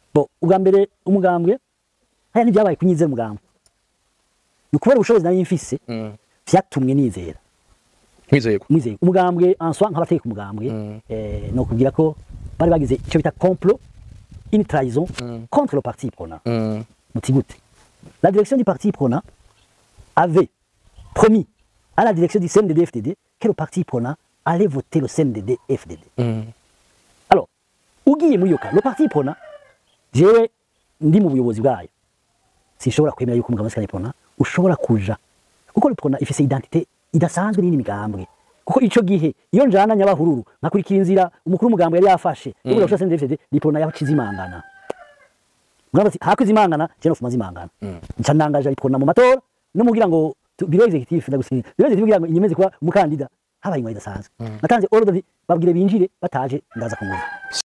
bo ubwa mbere umugambwe haya ntibyabaye kunyizera umugambwe ni ukubera ubushobozi nari mfise Mm. vyatumwe nizera Mwizeye ko. mwizeye umugambwe en soi nk'abateka umugambwe eh, no kugira ko bari bagize icyo bita complot une trahison contre le parti prenant Mm. muti gute la direction du parti prenant avait promis à la direction du CNDD FDD que le parti prenant allait voter le CNDD FDD Mm. alors ugiye muri iyo ka le parti prenant jewe ndi mu buyobozi bwayo sinshobora kwemera yuko umugabo wese pona ushobora kuja kuko le pona ifise identité idasanzwe n'indi migambwe kuko ico gihe iyo njana nyabahururu nkakurikira inzira umukuru w'umugambwe yari yafashe yo kuja gushira CNDD le pona yacize imangana murabati hakuze imangana je no fuma zimangana nca nangaje le pona mu matora no mugira ngo tu- biro executif ndagusinya biro executif kugira ngo inyemeze kuba umukandida habaye ingwa idasanzwe natanze ordre babwire binjire bataje ndaza kumwumva